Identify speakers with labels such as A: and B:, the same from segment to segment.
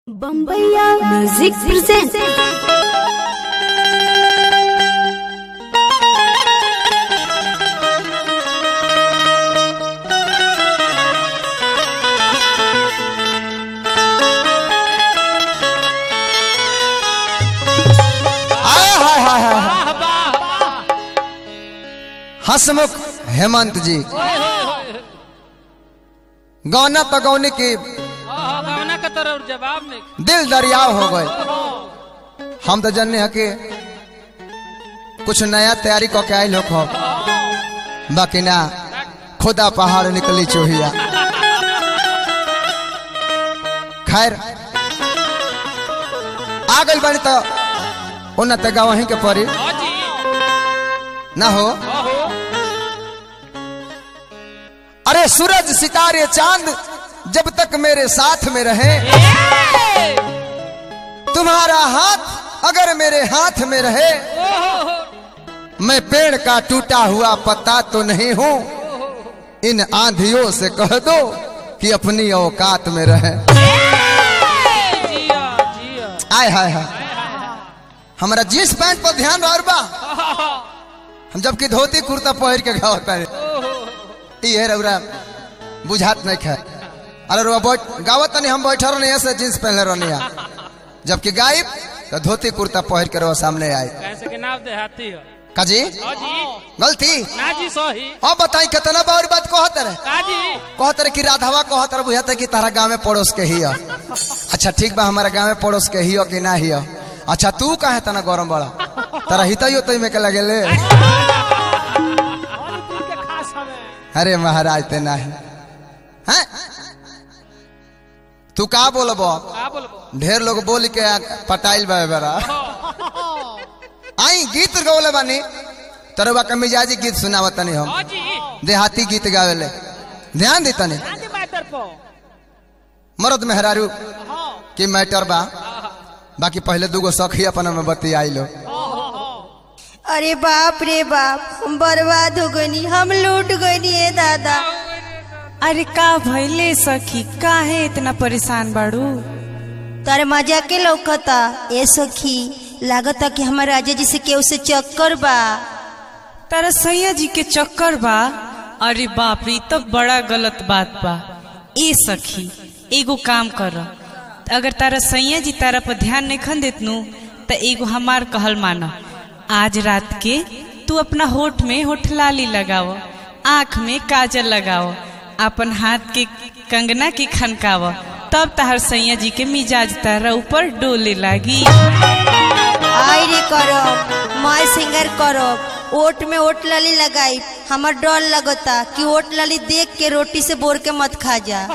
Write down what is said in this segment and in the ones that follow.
A: बम्बैया music present
B: आय हाय हाय हाय हसमुख हेमंत जी गौना पगौनी की
C: गवना का तरफ जवाब नहीं
B: दिल दरियाव हो गए हम तो जन्ने है कि कुछ नया तैयारी को के आयल हो बाकी ना खुदा पहाड़ निकली चोहिया खैर आ गई बनी तो उन्नत तक वहीं के परी
C: हाँ जी
B: ना हो
C: ओहो
B: अरे सूरज सितारे चांद जब तक मेरे साथ में रहे तुम्हारा हाथ अगर मेरे हाथ में रहे मैं पेड़ का टूटा हुआ पत्ता तो नहीं हूँ इन आंधियों से कह दो कि अपनी औकात में रहे
C: जिया जिया
B: आय हाय हाय हमारा जींस पैंट पर ध्यान रह बा हम जबकि धोती कुर्ता पहन के गावता है ये रउरा बुझात नहीं खे अरे रुआ बैठ गावत नहीं हम बैठा रहनी ऐसे जींस पहनले रहनी है जबकि गायब तो धोती कुर्ता पहन के रुआ सामने आए
C: कैसे के नाम देहाती हो
B: काजी
C: हाँ जी
B: गलती
C: ना जी सही
B: अब बताई कितना बार बात कहत रहे
C: का जी
B: कहत रहे कि राधावा कहत रहे बुझाता कि तारा गांव में पड़ोस के ही हो। अच्छा ठीक बा हमारा गांव में पड़ोस के ही हो कि ना ही हो। अच्छा तू काहे तना गरम बड़ा तारा हितैयो तई में के लगेले अरे महाराज ते नाही हैं तू का बोलबो
C: का बोलबो
B: ढेर लोग बोल के पटाइल बा बेरा आई गीत गौले बानी तरवा के मिजाजी गीत सुनावत तनी हम
C: हाँ जी
B: देहाती गीत गावेले ध्यान दी तनी
C: ना जी मैटर पो
B: मर्द मेहरारू की मैटर बा बाकी पहले दूगो सखी अपन में बती आई लो
D: अरे बाप रे बाप हम बर्बाद हो गनी हम लूट गनी है दादा
E: अरे का भइले सखी काहे इतना परेशान बाड़ू
D: तारे मजा के लौकता ए सखी लागता कि हमारे राजा जी से केहू से चक्कर बा
E: तारा सैया जी के चक्कर बा अरे बाप रे ई तो बड़ा गलत बात बा ए सखी एगो काम कर अगर तारा सैया जी तारा पर ध्यान नहीं खन देतनु त एगो हमार कहल माना आज रात के तू अपना होठ में होठ लाली लगाव आँख में काजल लगाव अपन हाथ के कंगना के खनकाव तब ताहर सैया जी के मिजाज तारा ऊपर डोले लागी
D: आई रे करब माय सिंगर करब ओट में ओट लाली लगाई हमार डर लगता कि ओट लाली देख के रोटी से बोर के मत खा जा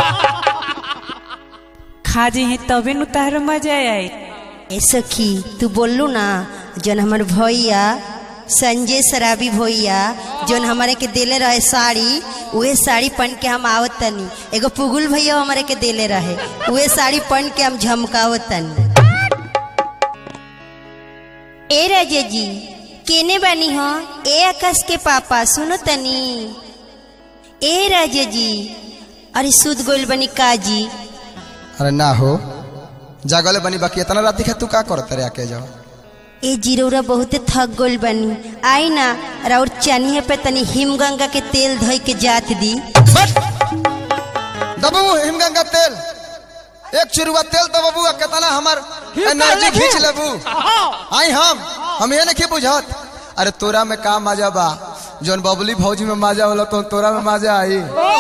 E: खा जे हैं तबे नु ताहर मजा आई
D: ए सखी तू बोललू ना जन हमार भैया संजय शराबी भैया जौन हमारे के देले रहे साड़ी उहे साड़ी पहन के हम आवत तनी एगो पुगुल भैया हमारे के देले रहे उहे साड़ी पहन के हम झमकावत तनी ए राजे जी केने बानी हो ए आकाश के पापा सुनो तनी ए राजे जी अरे सुध गोल बनी काजी
B: अरे ना हो जागले बनी बाकी इतना रात दिखे तू का करत रे आके जाओ
D: ए जीरौरा बहुते थक गोल बनी आई ना राउर चनिया पे तनी हिमगंगा के तेल धोई के जात दी
B: बट दबू हिमगंगा तेल एक चुरुआ तेल तो बबू कितना हमार एनर्जी खींच लेबू आई हम हम ये नहीं बुझत अरे तोरा में का मजा बा जोन बबली भौजी में मजा होला तो तोरा में मजा आई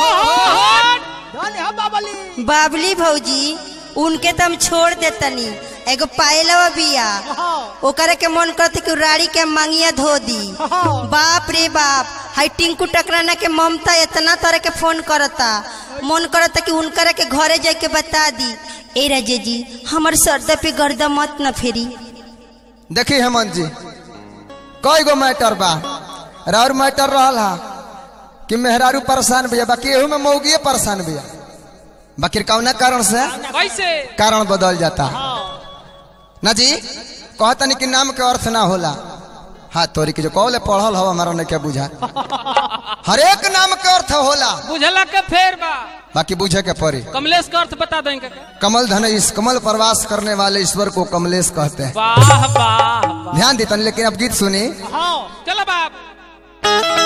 D: बाबली भौजी उनके तो हम छोड़ देतनी एगो पायलवा बिया ओकरे के मन करते कि राड़ी के मंगिया धो दी बाप रे बाप हाई टिंकू टकराना के ममता इतना तरह के फोन करता मन करता कि उनकरे के घरे जाके के बता दी ए राजे जी हमर सरदा पे गर्दा मत न फेरी
B: देखी हेमंत जी कई गो मैटर बा और मैटर रहल हा कि मेहरारू परेशान भैया बाकी एहू में मौगिए परेशान भैया बाकी कौना कारण से
C: कैसे
B: कारण बदल जाता ना जी कहतनी कि नाम के अर्थ ना होला हाँ तोरी के जो कौले पढ़ल हो हमारा नहीं क्या बुझा हर एक नाम के अर्थ होला
C: बुझला के फेर बा
B: बाकी बुझे के पड़ी
C: कमलेश का अर्थ बता देंगे
B: कमल धन इस कमल प्रवास करने वाले ईश्वर को कमलेश कहते हैं
C: वाह वाह वाह
B: ध्यान देता लेकिन अब गीत सुनी
C: हाँ चलो बाप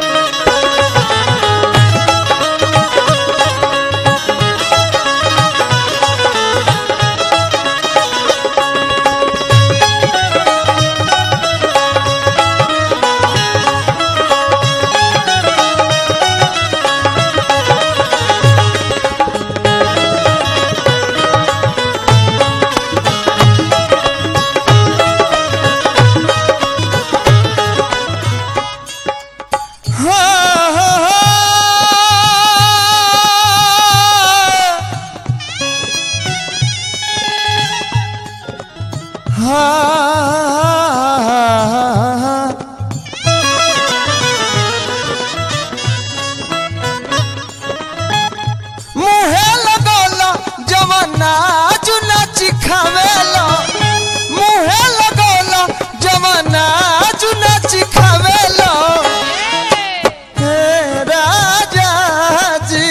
B: मुहे लगोला जवाना चुना चिखावेला मुहे लगोला जवाना चुना चिखावेला हे राजा जी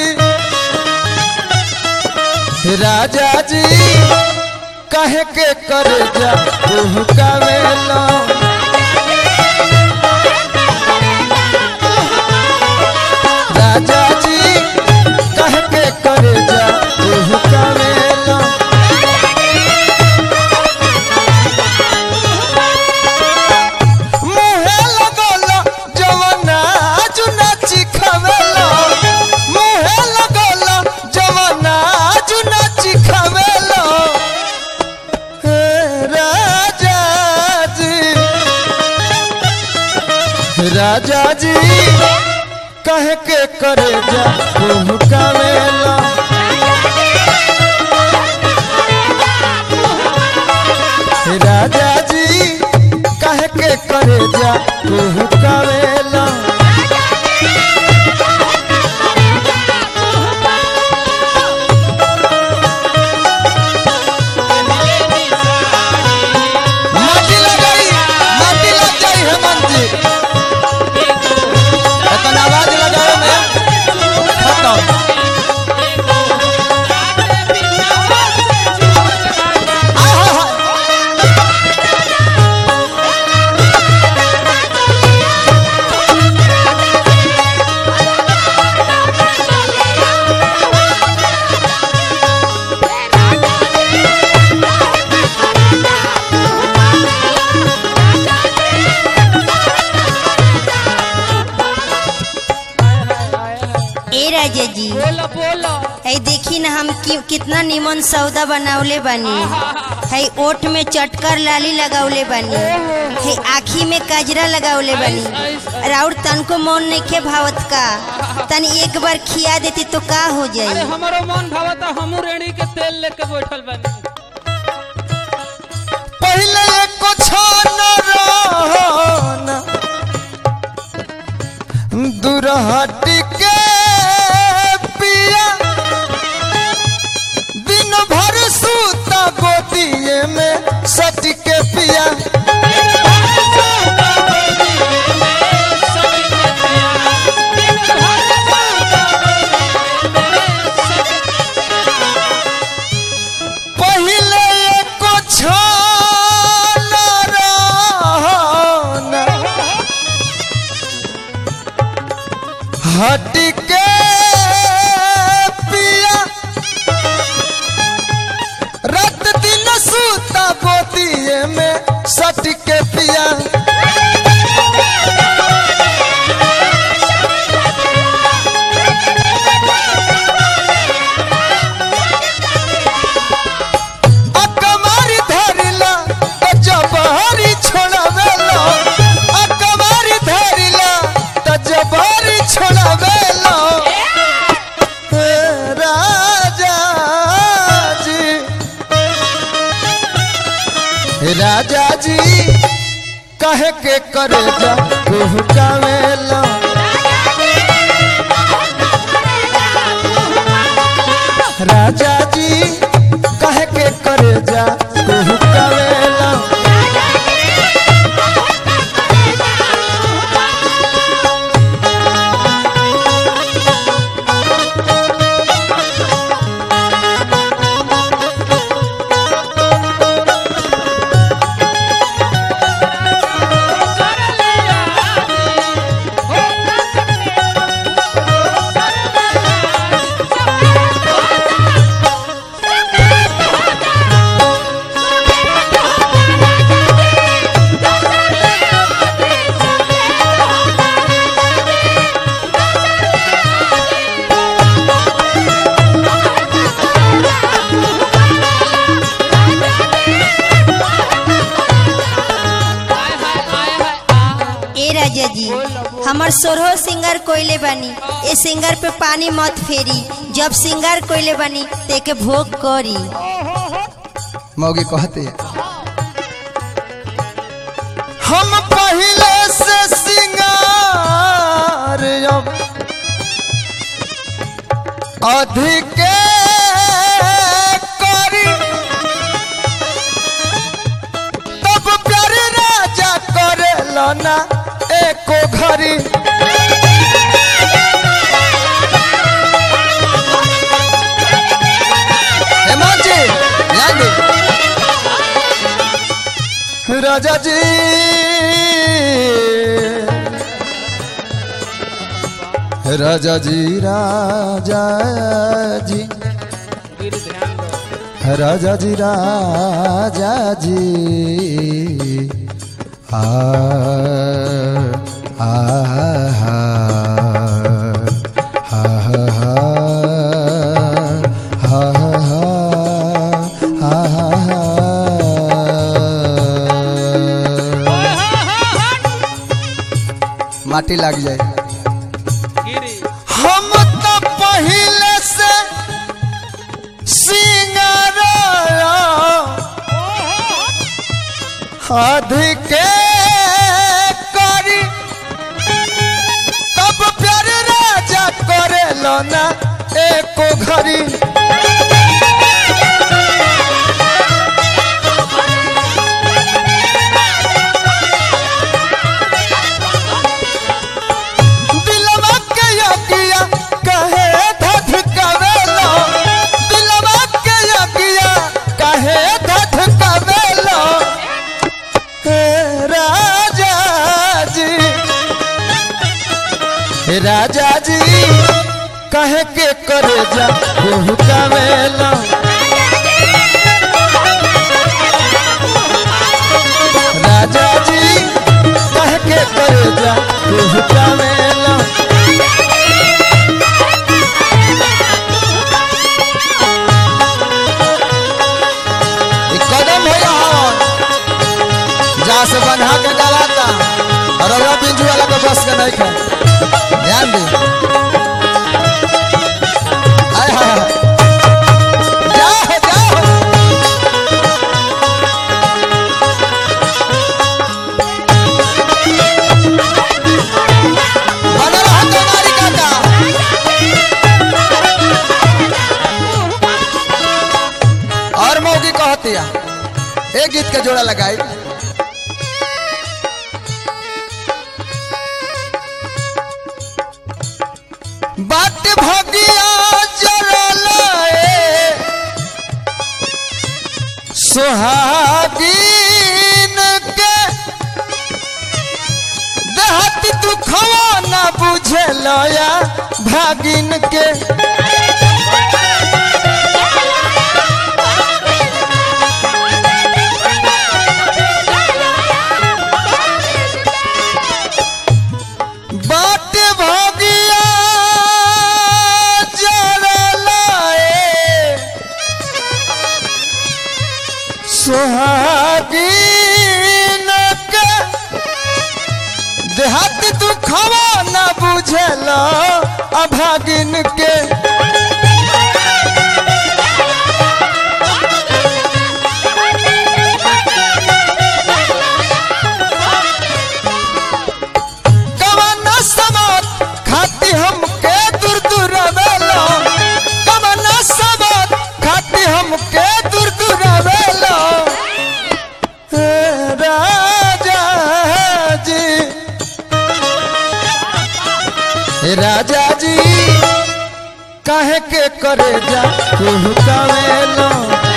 B: राजा जी कहे के कर जा कावेला राजा जी कह के कर जा तू करेला मुहे लगोला जवाना चुना चिखावेला मुहे लगोला जवाना चुना चिखावेला हे राजा जी राजा जी कह के करे जा तू कावेला राजा जी कह के करे जा तू कावेला माटी लगाई माटी लग जाई हेमंत जी इतना आवाज लगाओ मैं खत्म आहा हा
D: ए राजा जी
C: बोलो बोलो
D: है देखी ना हम कि, कितना निमन सौदा बनावले बानी है ओठ में चटकर लाली लगावले बानी है आखी में कजरा लगावले बानी राउर तनको मन नइखे भावत का तनी एक बार खिया देती तो का हो
C: अरे
D: जाई
C: हमारो मन भावता हमू रेणी के तेल लेके बैठल बानी
B: पहले एको छान रहन दुरहटी के पिया दिन भर सूता गोदिए में सट के पिया पहले एको छान रहन हट के पिया रात दिन सूता गोदिए में सट के पिया अकमारी धरिला त जबहरी छोड़ावेला अकमारी धरिला त जबहरी छोड़ावेला हे राजा जी राजा जी कहे के करे जा तू कावेला राजा जी कहे के करे जा तू कावेला
D: हमार सोरहो सिंगर कोइले बानी ए सिंगर पे पानी मत फेरी जब सिंगर कोइले बानी ते के भोग करी
B: मौगी कहते हम पहले से सिंगार अब अधिक करी तब प्यार राजा करे ना एको घरी हेमंत जी ध्यान दे राजा जी राजा जी राजा जी
C: गिर ध्यान दो
B: राजा जी राजा जी आ आ हा हा हा हा हा हा हा हा माटी लग जाए
C: गिरी
B: हम तो पहले से सिंगार अधिक करी तब प्यार राजा करे ना एको घरी दिलवा के यकिया कहे धध कवेलो दिलवा के यकिया कहे धध कवेलो हे राजा जी हे राजा जी कहे के करे जा केहू कवेलो राजा जी कहे के करे जा केहू कवेलो ई कदम है यहाँ जहाँ से बन्हा के डालाता और अगला पिंजू वाला के बस के नहीं खा ध्यान दे आय हाय हाय। जाओ जाओ बना रहा तुम्हारी काका और मौगी कहती है एक गीत के जोड़ा लगाई बाट भगिया जरल सुहागिन के देहत दुखवा न बुझल या भागिन के बाट भगिया जरलाए सुहागिन के देहात दुखवा न बुझल अभागिन के कवन समात खाती हमके दूर दूर आवेलो कवन समात खाती हमके दूर दूर आवेलो हे राजा जी हे राजा जी काहे के करे जा केहू कावेलो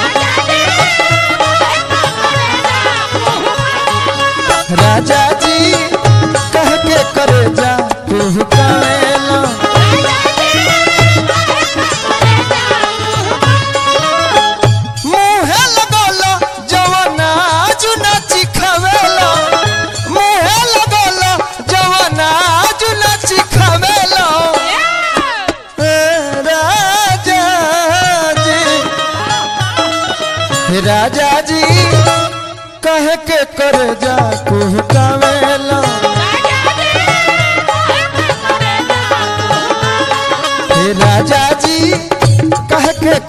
B: राजा जी कह के करे जा केहू कावेलो मुहे लगोलो जवना जुना चिखवेलो मुहे लगोलो जवना जुना चिखवेलो हे राजा जी हे राजा जी कह के कर जा कुह कावेलो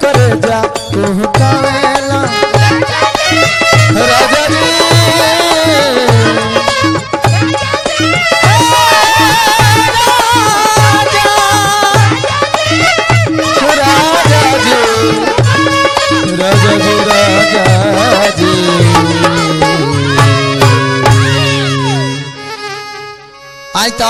B: करे जा तू कावेला राजा जी राजा जी राजा जी राजा जी आई तो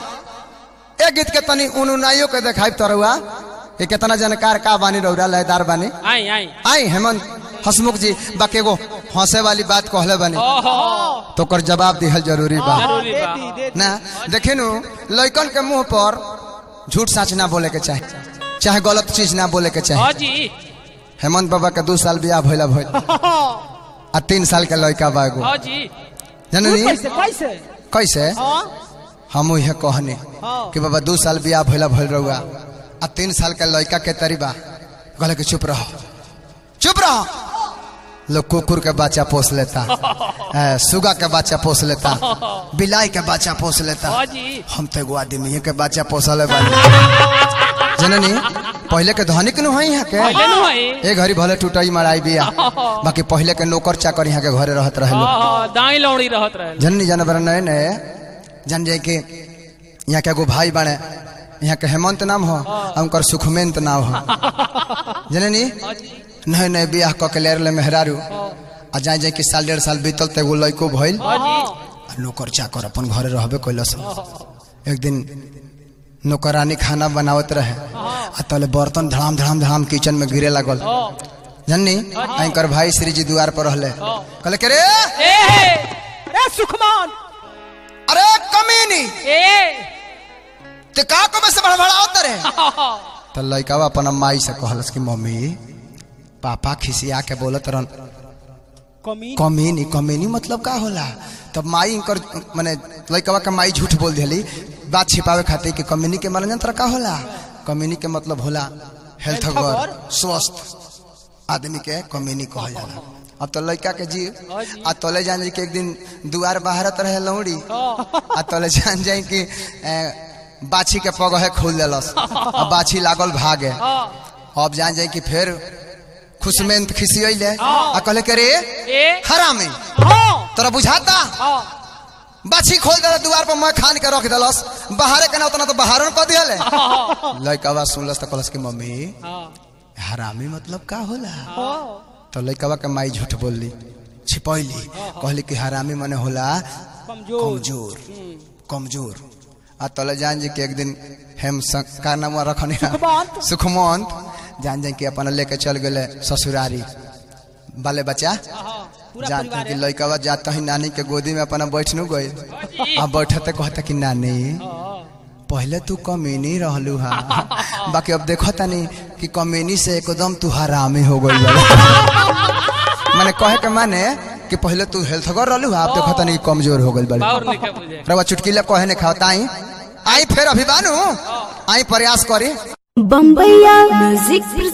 B: ए गीत के तनी उनुनाइयो के देखाई तरुआ ये कितना जानकार का बानी रौरा लयदार बानी
C: आई आई
B: आई हेमंत हसमुख जी बाकी एगो हंसे वाली बात कहले बानी
C: ओहो
B: तो ओकर जवाब दिहल जरूरी बा
C: जरूरी बा
B: ना देखे नु लइकन के मुंह पर झूठ सच ना बोले के चाहे चाहे गलत चीज ना बोले के चाहे
C: हाँ जी
B: हेमंत बाबा के दू साल बियाह भइला भइल आ तीन साल के लड़का बा एगो
C: हाँ जी
B: जननी
F: कैसे कैसे
B: कैसे
F: हाँ
B: हम इहे कहनी कि बाबा दू साल बियाह भइला भइल रहुआ आ तीन साल के लड़का के तरीबा कहले कि चुप रहो चुप रहो लोग कुकुर के बच्चा पोस लेता ए, सुगा के बच्चा पोस लेता बिलाई के बच्चा पोस लेता
C: हाँ जी
B: हम तो एगो आदमी के बच्चा पोसले बानी जननी पहले के धनिक न होई यहाँ के
C: पहले नु है
B: ए घड़ी भले टूटई मराई बिया बाकी पहले के नौकर चाकर यहाँ के घरे रहत रहे लोग
C: हाँ हाँ दाई लौड़ी रहत रहे
B: जननी जानवर नए नए जान जाए कि यहाँ के एगो भाई बने यहाँ के हेमंत नाम हो आ उनकर सुखमेंत नाम हो जननी नए नए बियाह क के लेर ले मेहरारू आ जाए जाए कि साल डेढ़ साल बीतल तो एगो लड़को भइल
C: हाँ जी
B: आ नौकर चाकर अपन घरे रहबे कैलस एक दिन नौकरानी खाना बनावत रहे आ तले बर्तन धड़ाम धड़ाम धड़ाम किचन में गिरे लागल जननी एंकर भाई श्री जी द्वार पर रहले कहले के रे
C: ए
F: अरे सुखमान
B: अरे कमीनी
C: ए
B: ते का को में से बड़बड़ावत रे तो लइकावा अपन माई से कहलस कि मम्मी पापा खिसिया के बोलत रहन
F: कमी
B: कमीनी कमीनी मतलब का होला तब माई इनकर माने लइकावा के माई झूठ बोल दिली बात छिपावे खातिर कि कमीनी के माने यंत्र का होला कमीनी के मतलब होला हेल्थ गर स्वस्थ आदमी के कमीनी कहल जाला अब तो लड़का के जी आ तले जान जी के एक दिन दुआर बाहरत रहे लौड़ी आ तले जान जाए कि ए, बाछी के पगहे खोल देलस आ बाछी लागल भागे अब जान जाए कि फिर खुशमेंत खिसियले आ कहले के रे
C: ए
B: हरामी
F: हाँ
B: तोरा बुझाता
C: हाँ
B: बाछी खोल दे दुआर पर मैं खान के रख देलस बाहरे के ना उतना तो बाहर कह दिहले लड़का सुनलस तो कहलस कि मम्मी
C: हाँ
B: हरामी मतलब का होला
F: हाँ
B: तो लड़का के माई झूठ बोलली छिपैली कहली कि हरामी मने होला
F: कमजोर
B: कमजोर कमजोर आ तले जान जी के एक दिन हेम सं- का नाम रखनी
F: सुखमंत।
B: सुखमंत जान जान के अपन लेके चल गए ससुरारी बाले बच्चा
F: पूरा
B: जानते
F: परिवार
B: कि लड़का जाता ही नानी के गोदी में अपना बैठ नु गई आ बैठते कहता कि नानी पहले तू कमीनी रहलू हा बाकी अब देखो तनी कि कमीनी से एकदम तू हरामी हो गई माने कहे के माने कि पहले तू हेल्थगर रहलू हा अब देखो तनी कि कमजोर हो गई बड़ी
C: और नहीं बुझे
B: रवा चुटकीले कहे ने खाओ ताई आई फिर अभी बानू आई प्रयास करी
A: बम्बैया म्यूजिक